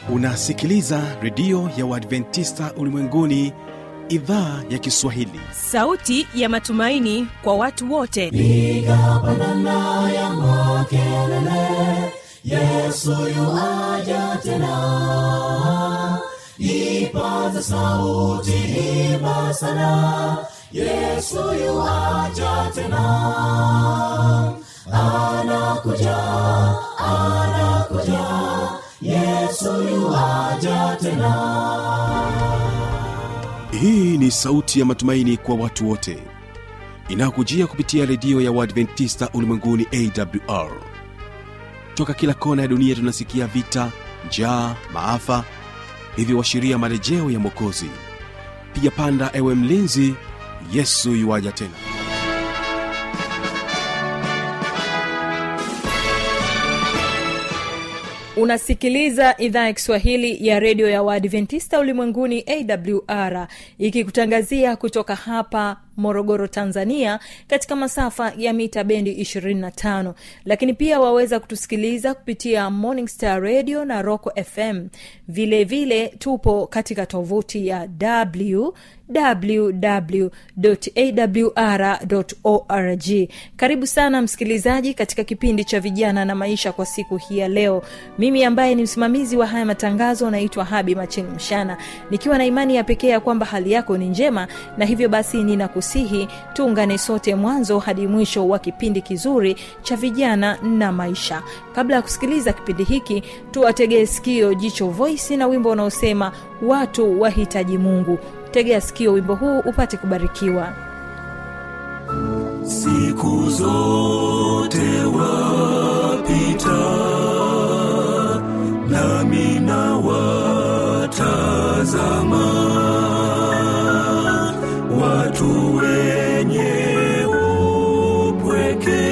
unasikiliza redio ya uadventista ulimwenguni idhaa ya kiswahili sauti ya matumaini kwa watu wote piga pandana ya makelele yesu yuaja tena ipaza sauti imba sana yesu yuaja tena anakuja anakuja yesu yuaja tena hii ni sauti ya matumaini kwa watu wote inayokujia kupitia redio ya uadventista ulimwenguni awr toka kila kona ya dunia tunasikia vita njaa maafa hivyo washiria marejeo ya mwokozi piga panda ewe mlinzi yesu yuwaja tena unasikiliza idhaa ya kiswahili ya redio ya waadventista ulimwenguni awr ikikutangazia kutoka hapa morogoro tanzania katika masafa ya mita bendi 25 lakini pia waweza kutusikiliza kupitia morning star radio na roco fm vile vile tupo katika tovuti ya w www.awr.org karibu sana msikilizaji katika kipindi cha vijana na maisha kwa siku hii ya leo mimi ambaye ni msimamizi wa haya matangazo naitwa habi macheni mshana nikiwa na imani ya pekee ya kwamba hali yako ni njema na hivyo basi ninakusihi tuungane sote mwanzo hadi mwisho wa kipindi kizuri cha vijana na maisha kabla ya kusikiliza kipindi hiki tuwategee sikio jicho voisi na wimbo unaosema watu wahitaji mungu tegea sikio wimbo huu upate kubarikiwa siku zote wapita nami na watazama watu wenye upweke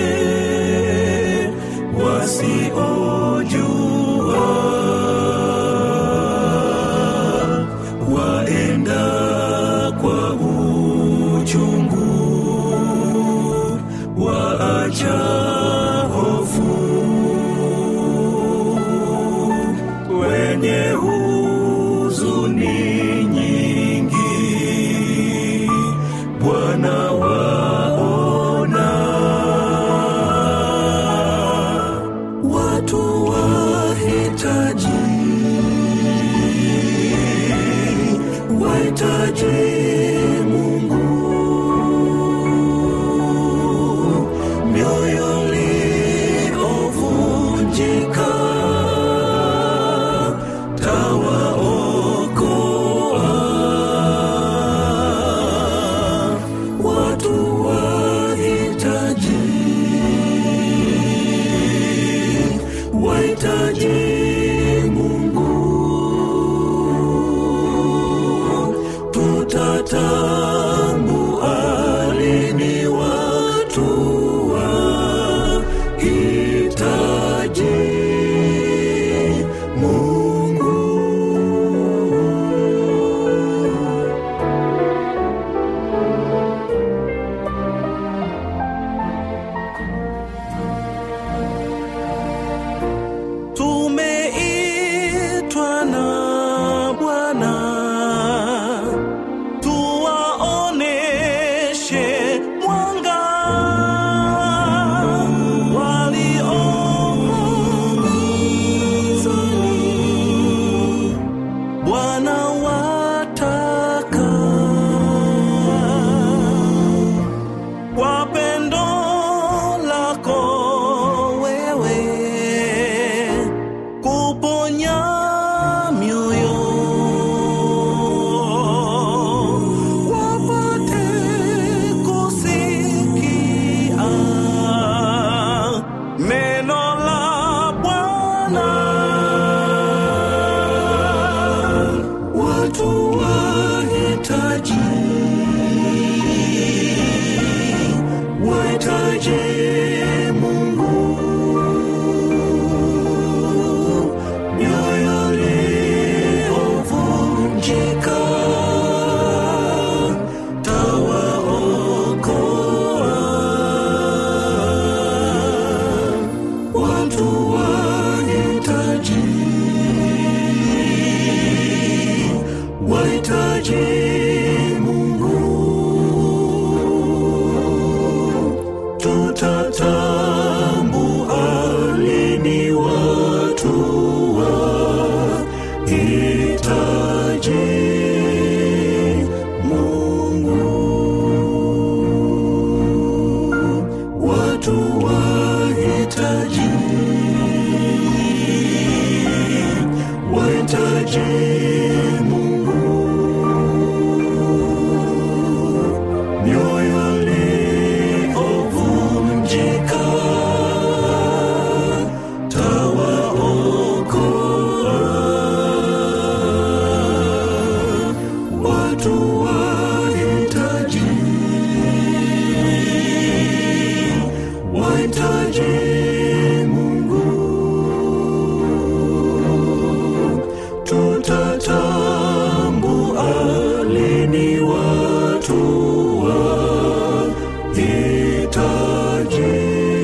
wasiojua waenda kwa uchungu waacha hofu wenye huzuni nyingi bwana waona watu wahitaji wahitaji mungu mioyo tutatambua lini watu wahitaji Mungu, watu wahitaji, wahitaji Mungu, mioyo iliyovunjika tawaokoa watu wahitaji, wahitaji Mungu, tutatambua lini watu wahitaji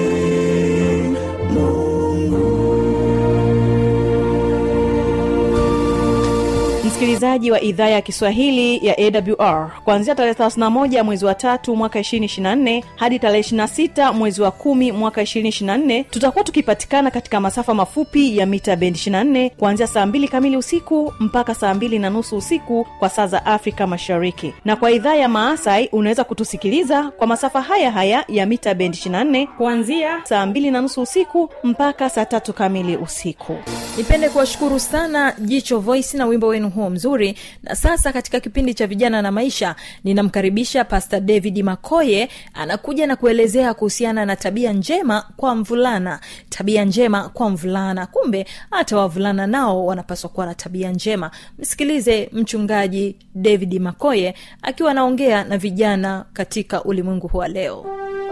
msikilizaji wa idhaa ya kiswahili ya awr kuanzia tarehe 31 mwezi wa tatu mwaka 224 hadi tarehe 26 mwezi wa kumi mwaka 224 tutakuwa tukipatikana katika masafa mafupi ya mita bendi 24 kuanzia saa 2 kamili usiku mpaka saa 2 na nusu usiku kwa saa za afrika mashariki na kwa idhaa ya maasai unaweza kutusikiliza kwa masafa haya haya ya mita bendi 24 kuanzia saa 2 na nusu usiku mpaka saa tatu kamili usiku nipende kuwashukuru sana jicho voice na wimbo wenu huo mzuri na sasa katika kipindi cha vijana na maisha ninamkaribisha pastor david makoye anakuja na kuelezea kuhusiana na tabia njema kwa mvulana tabia njema kwa mvulana kumbe hata wavulana nao wanapaswa kuwa na tabia njema msikilize mchungaji david makoye akiwa anaongea na vijana katika ulimwengu huu wa leo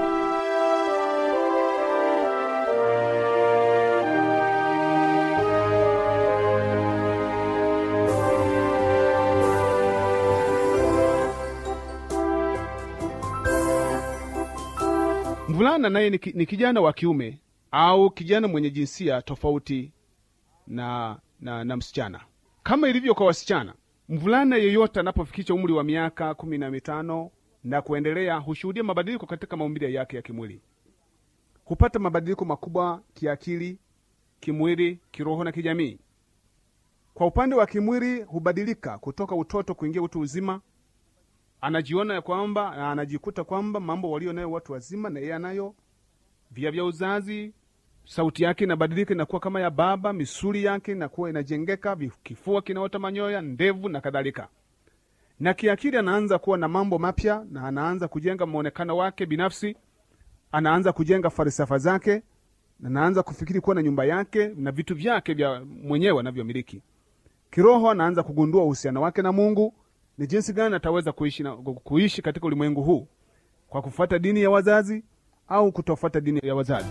mvulana naye ni, ki- ni kijana wa kiume au kijana mwenye jinsia tofauti na, na, na msichana kama ilivyo kwa wasichana mvulana yeyote anapofikisha umri wa miaka kumi na mitano na kuendelea hushuhudia mabadiliko katika maumbile yake ya kimwili hupata mabadiliko makubwa kiakili kimwili kiroho na kijamii kwa upande wa kimwili hubadilika kutoka utoto kuingia utu uzima anajiona ya kwamba na anajikuta kwamba mambo walio nayo watu wazima na yeye anayo via vya uzazi sauti yake inabadilika inakuwa kama ya baba misuli yake inakuwa inajengeka vi- kifua kinaota manyoya ndevu na kadhalika na kiakili anaanza kuwa na mambo mapya na anaanza kujenga mwonekano wake binafsi anaanza kujenga falsafa zake na anaanza kufikiri kuwa na nyumba yake na vitu vyake vya mwenyewe anavyomiliki kiroho anaanza kugundua uhusiano wake na mungu ni jinsi gani ataweza kuishi, na, kuishi katika ulimwengu huu kwa kufuata dini ya wazazi au kutofuata dini ya wazazi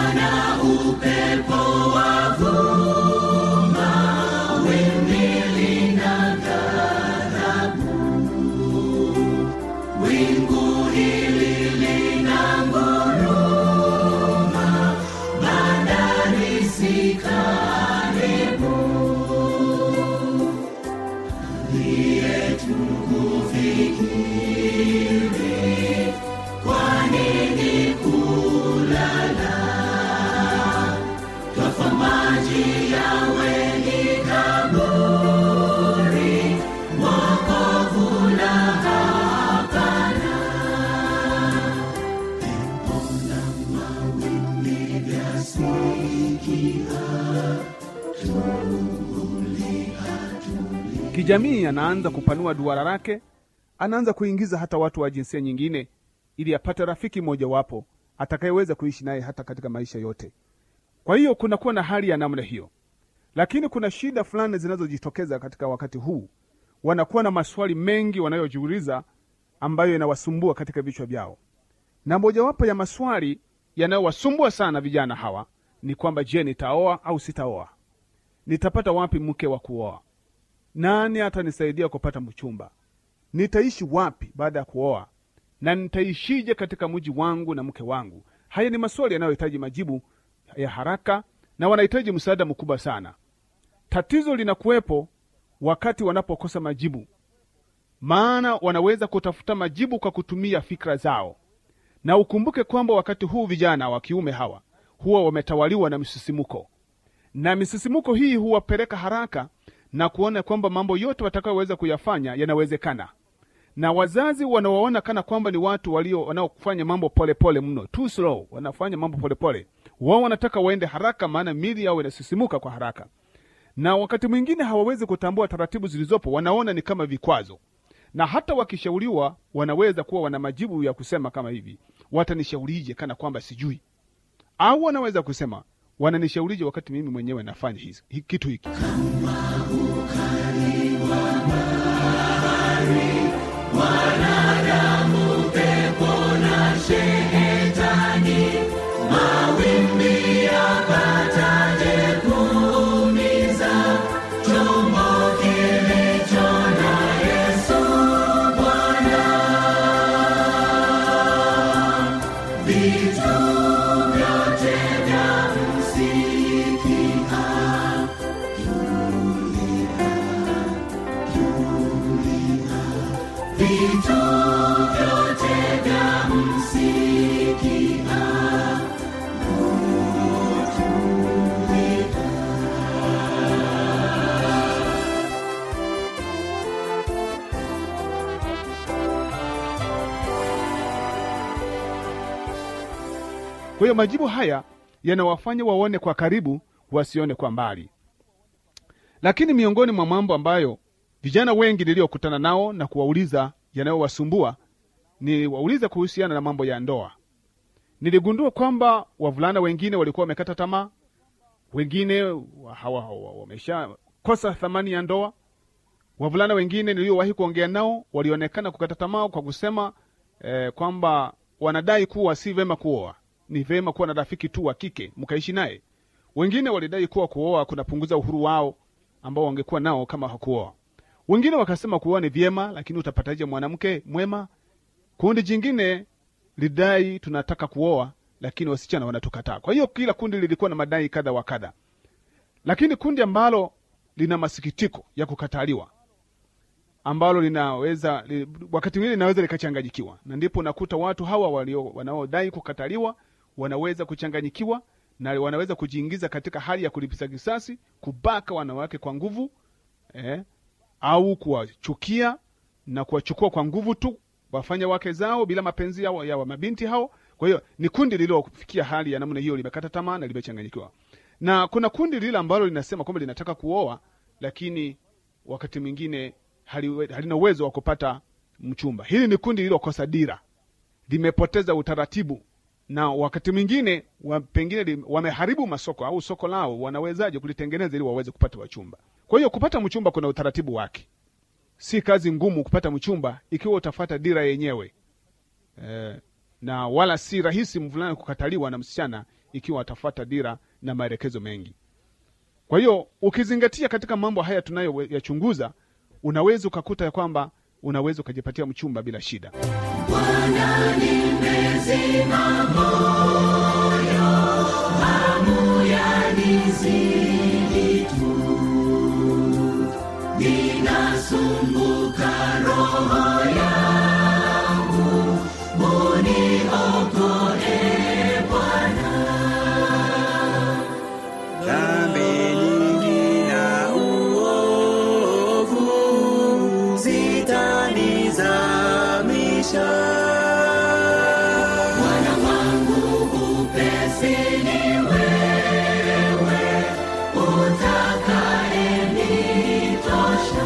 kijamii anaanza kupanua duara lake anaanza kuingiza hata watu wa jinsia nyingine ili apate rafiki mmojawapo atakayeweza kuishi naye hata katika maisha yote kwa hiyo kunakuwa na hali ya namna hiyo lakini kuna shida fulani zinazojitokeza katika wakati huu wanakuwa na maswali mengi wanayojiuliza ambayo yanawasumbua katika vichwa vyao na mojawapo ya maswali yanayowasumbua sana vijana hawa ni kwamba je nitaoa au sitaoa nitapata wapi mke wa kuoa nani atanisaidia kupata mchumba nitaishi wapi baada ya kuoa na nitaishije katika mji wangu na mke wangu haya ni maswali yanayohitaji majibu ya haraka na wanahitaji msaada mkubwa sana tatizo linakuwepo wakati wanapokosa majibu maana wanaweza kutafuta majibu kwa kutumia fikra zao na ukumbuke kwamba wakati huu vijana wa kiume hawa huwa wametawaliwa na misisimuko na misisimuko hii huwapeleka haraka na kuona kwamba mambo yote watakayoweza kuyafanya yanawezekana na wazazi wanawaona kana kwamba ni watu walio wanaofanya mambo polepole mno too slow wanafanya mambo polepole wao wanataka waende haraka maana mili yao inasisimuka kwa haraka na wakati mwingine hawawezi kutambua taratibu zilizopo wanaona ni kama vikwazo na hata wakishauriwa wanaweza kuwa wana majibu ya kusema kama hivi watanishaurije kana kwamba sijui au wanaweza kusema wananishaurije wakati mimi mwenyewe nafanya hizi, hi, kitu hiki kwa hiyo majibu haya yanawafanya waone kwa karibu wasione kwa mbali lakini miongoni mwa mambo ambayo vijana wengi niliyokutana nao na kuwauliza yanayowasumbua ni wauliza kuhusiana na mambo ya ndoa niligundua kwamba wavulana wengine walikuwa wamekata tamaa wengine wa- hawa- hawa- wameshakosa thamani ya ndoa wavulana wengine niliowahi kuongea nao walionekana kukata tamaa kwa kusema eh, kwamba wanadai kuwa si vema kuoa ni vema kuwa na rafiki tu wa kike mkaishi naye wengine walidai kuwa kuoa kunapunguza uhuru wao ambao wangekuwa nao kama hakuoa wengine wakasema kuoa ni vyema lakini utapataje mwanamke mwema kundi jingine lidai tunataka kuoa lakini wasichana wanatukataa kwa hiyo kila kundi lilikuwa na madai kadha wa kadha lakini kundi ambalo lina masikitiko ya kukataliwa ambalo linaweza li, wakati mwingine linaweza likachanganyikiwa na ndipo unakuta watu hawa walio wanaodai kukataliwa wanaweza kuchanganyikiwa na wanaweza kujiingiza katika hali ya kulipiza kisasi kubaka wanawake kwa nguvu eh, au kuwachukia na kuwachukua kwa nguvu tu wafanya wake zao bila mapenzi yao ya wa mabinti hao kwa hiyo ni kundi lililofikia hali ya namna hiyo limekata tamaa na limechanganyikiwa na kuna kundi lile ambalo linasema kwamba linataka kuoa lakini wakati mwingine hali- halina uwezo wa kupata mchumba hili ni kundi lililokosa dira limepoteza utaratibu na wakati mwingine wa, pengine lim- wameharibu masoko au soko lao wanawezaje kulitengeneza ili waweze kupata wachumba kwa hiyo kupata mchumba kuna utaratibu wake si kazi ngumu kupata mchumba ikiwa utafata dira yenyewe eh, na wala si rahisi mvulana kukataliwa na msichana ikiwa atafata dira na maelekezo mengi kwa hiyo ukizingatia katika mambo haya tunayoyachunguza unaweza ukakuta ya kwamba unaweza ukajipatia mchumba bila shida dhambi nyingi na uovu zitanizamisha Bwana wangu upesini wewe utakayenitosha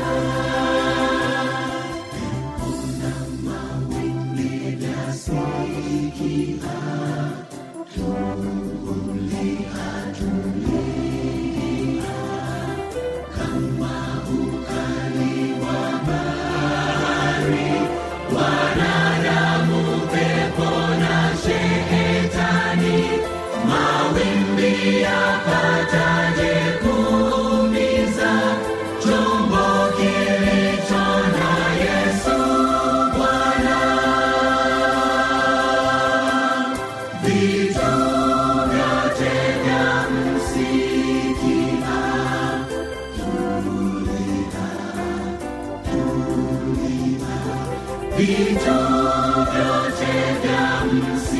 vitu vyote vya msingi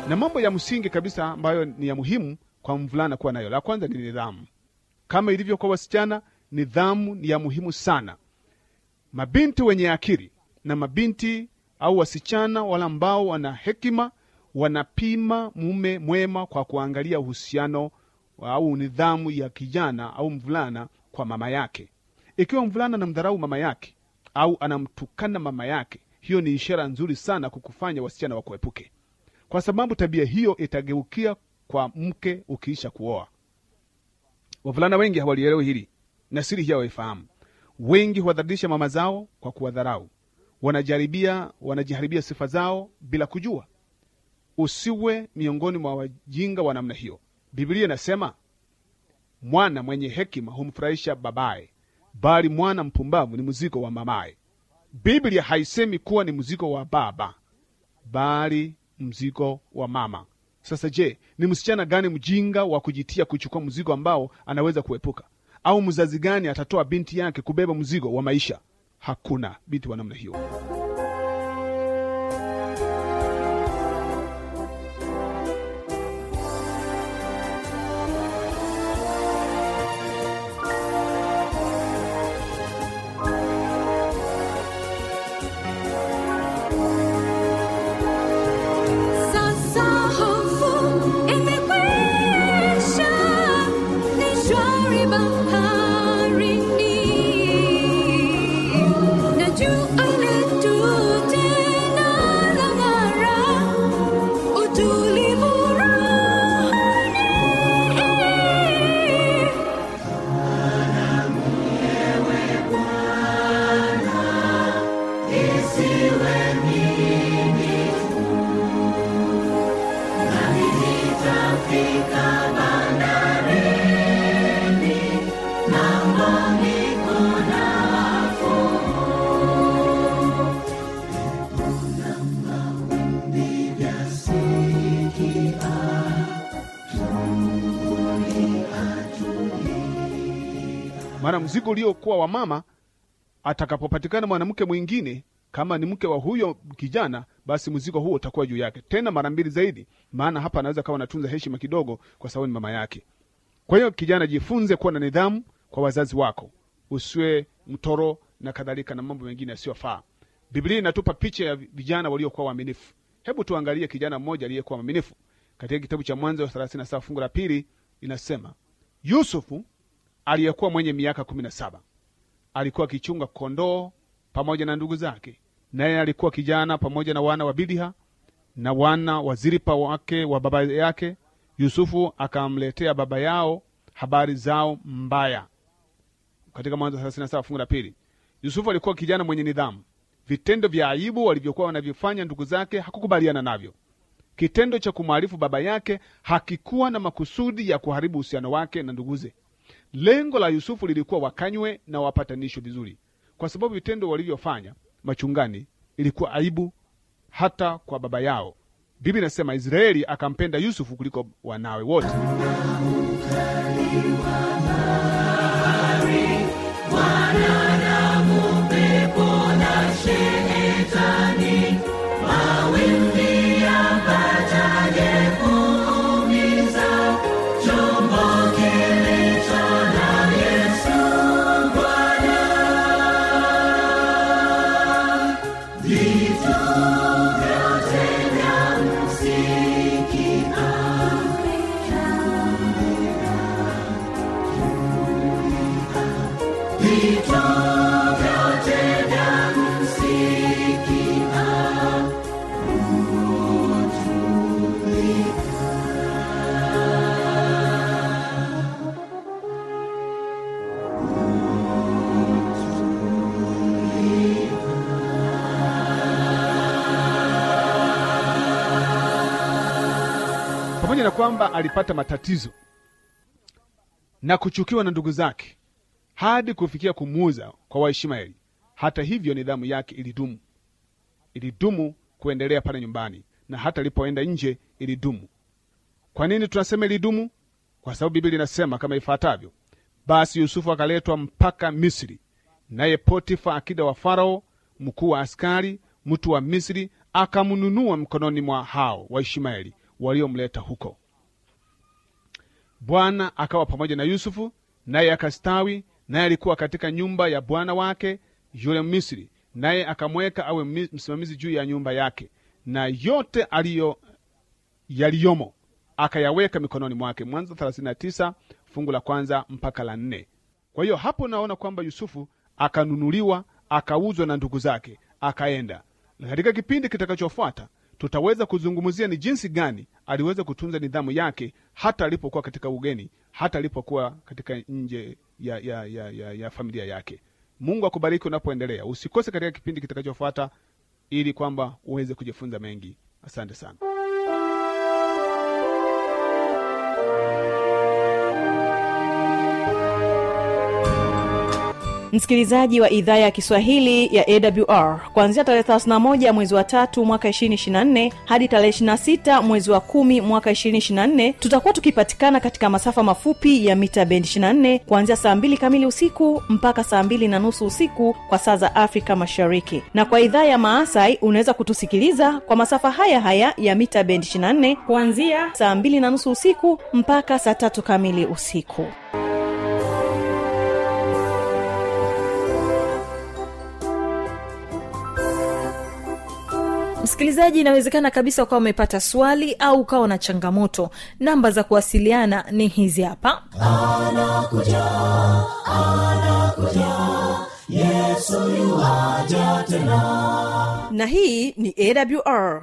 na mambo ya msingi kabisa ambayo ni ya muhimu kwa mvulana kuwa nayo la kwanza ni nidhamu kama ilivyo kwa wasichana nidhamu ni ya muhimu sana mabinti wenye akili na mabinti au wasichana wale ambao wana hekima wanapima mume mwema kwa kuangalia uhusiano au nidhamu ya kijana au mvulana kwa mama yake ikiwa mvulana anamdharau mama yake au anamtukana mama yake hiyo ni ishara nzuri sana kukufanya wasichana wakuepuke kwa sababu tabia hiyo itageukia kwa mke ukiisha kuoa wavulana wengi hawalielewi hili na siri hii hawaifahamu wengi huwadhalilisha mama zao kwa kuwadharau wanajaribia wanajiharibia sifa zao bila kujua usiwe miongoni mwa wajinga wa namna hiyo biblia inasema mwana mwenye hekima humfurahisha babaye bali mwana mpumbavu ni mzigo wa mamaye biblia haisemi kuwa ni mzigo wa baba bali mzigo wa mama sasa je ni msichana gani mjinga wa kujitia kuchukua mzigo ambao anaweza kuepuka au mzazi gani atatoa binti yake kubeba mzigo wa maisha hakuna binti wa namna hiyo Sasa hofu imekwisha, ni shwari baharini, na jua letu tena lang'ara, utulivu rohoni. maana mzigo uliokuwa wa mama atakapopatikana mwanamke mwingine kama ni mke wa huyo kijana basi mzigo huo utakuwa juu yake tena mara mbili zaidi maana hapa anaweza kawa anatunza heshima kidogo kwa sababu ni mama yake kwa hiyo kijana jifunze kuwa na nidhamu kwa wazazi wako usiwe mtoro na kadhalika na mambo mengine yasiyofaa biblia inatupa picha ya vijana waliokuwa waaminifu hebu tuangalie kijana mmoja aliyekuwa mwaminifu katika kitabu cha mwanzo 37 fungu la pili inasema yusufu aliyekuwa mwenye miaka kumi na saba alikuwa akichunga kondoo pamoja na ndugu zake naye alikuwa kijana pamoja na wana wa biliha na wana wa ziripa wake wa baba yake yusufu akamletea baba yao habari zao mbaya katika mwanzo 37 fungu la pili yusufu alikuwa kijana mwenye nidhamu vitendo vya aibu walivyokuwa wanavyofanya ndugu zake hakukubaliana navyo kitendo cha kumwarifu baba yake hakikuwa na makusudi ya kuharibu uhusiano wake na nduguze lengo la yusufu lilikuwa wakanywe na wapatanishwe vizuri kwa sababu vitendo walivyofanya machungani ilikuwa aibu hata kwa baba yao bibi inasema israeli akampenda yusufu kuliko wanawe wote pamoja na kwamba alipata matatizo na kuchukiwa na ndugu zake hadi kufikia kumuuza kwa waishmaeli hata hivyo nidhamu yake ilidumu ilidumu kuendelea pale nyumbani na hata alipoenda nje ilidumu kwa nini tunasema ilidumu kwa sababu biblia inasema kama ifuatavyo basi yusufu akaletwa mpaka misri naye potifa akida wa farao mkuu wa askari mtu wa misri akamnunua mkononi mwa hao waishmaeli waliomleta huko bwana akawa pamoja na yusufu naye akastawi naye alikuwa katika nyumba ya bwana wake yule misri naye akamweka awe mi- msimamizi juu ya nyumba yake na yote aliyo yaliyomo akayaweka mikononi mwake mwanzo 39 fungu la kwanza mpaka la nne kwa hiyo hapo unaona kwamba yusufu akanunuliwa akauzwa na ndugu zake akaenda na katika kipindi kitakachofuata tutaweza kuzungumzia ni jinsi gani aliweza kutunza nidhamu yake hata alipokuwa katika ugeni hata alipokuwa katika nje ya, ya, ya, ya, ya familia yake mungu akubariki unapoendelea usikose katika kipindi kitakachofuata ili kwamba uweze kujifunza mengi asante sana msikilizaji wa idhaa ya kiswahili ya awr kuanzia tarehe 31 mwezi wa tatu mwaka 224 hadi tarehe 26 mwezi wa kumi mwaka 224 tutakuwa tukipatikana katika masafa mafupi ya mita bendi 24 kuanzia saa 2 kamili usiku mpaka saa 2 na nusu usiku kwa saa za afrika mashariki na kwa idhaa ya maasai unaweza kutusikiliza kwa masafa haya haya ya mita bendi 24 kuanzia saa 2 na nusu usiku mpaka saa tatu kamili usiku msikilizaji inawezekana kabisa ukawa umepata swali au ukawa na changamoto namba za kuwasiliana ni hizi hapa na hii ni awr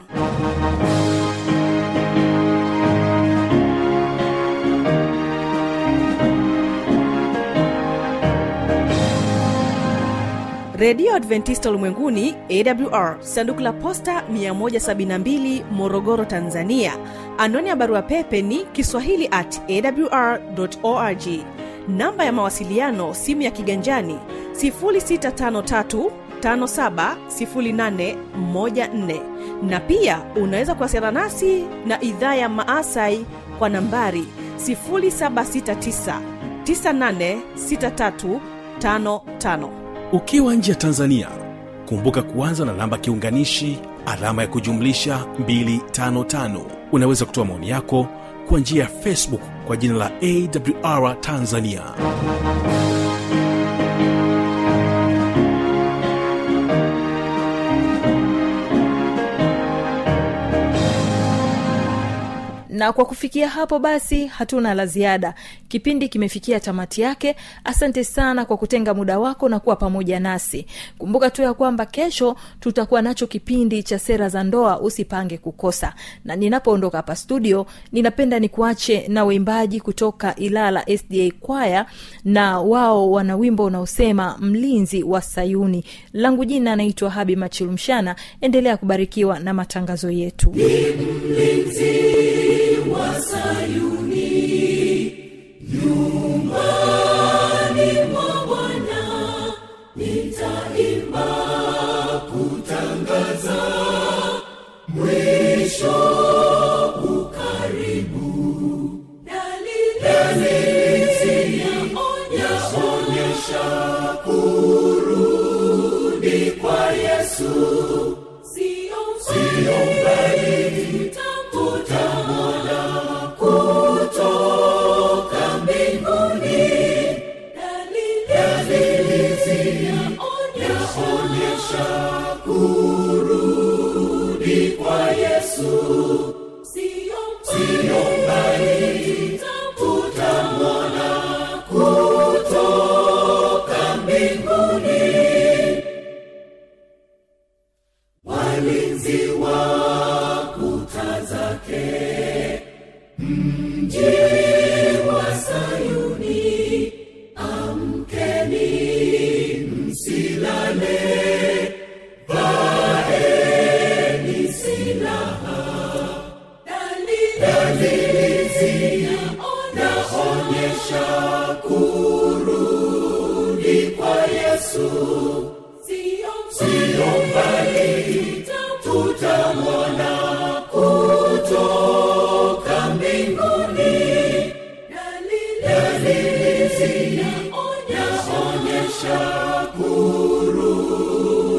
redio adventista ulimwenguni awr sanduku la posta 172 morogoro tanzania anwani ya barua pepe ni kiswahili at awr org namba ya mawasiliano simu ya kiganjani 653 570814 na pia unaweza kuwasiliana nasi na idhaa ya maasai kwa nambari 769 986355 ukiwa nje ya tanzania kumbuka kuanza na namba kiunganishi alama ya kujumlisha 255 unaweza kutoa maoni yako kwa njia ya facebook kwa jina la awr tanzania na kwa kufikia hapo basi hatuna la ziada kipindi kimefikia tamati yake asante sana kwa kutenga muda wako na kuwa pamoja nasi kumbuka tu ya kwamba kesho tutakuwa nacho kipindi cha sera za ndoa usipange kukosa na ninapoondoka hapa studio ninapenda nikuache na waimbaji kutoka ilala sda kwaya na wao wana wimbo unaosema mlinzi wa sayuni langu jina anaitwa habi machilumshana endelea kubarikiwa na matangazo yetu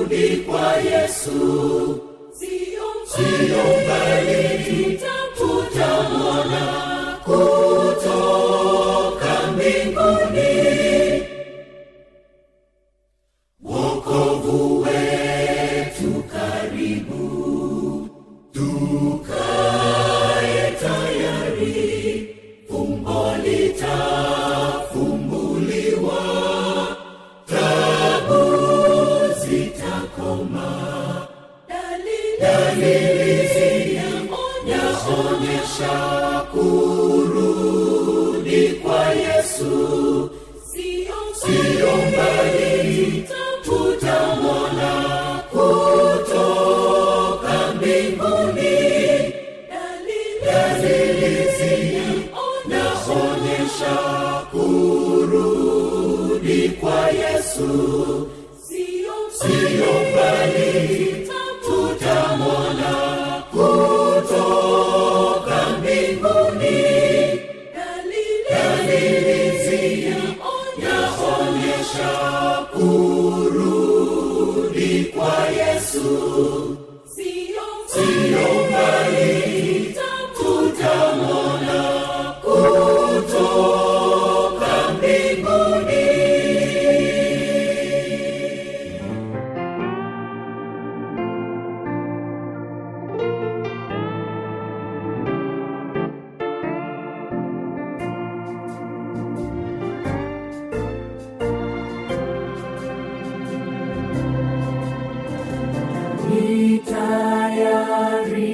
Sio mbali, tutakuta kwa Yesu, siyo mbali, tutamwona kutoka mbinguni. Ni tayari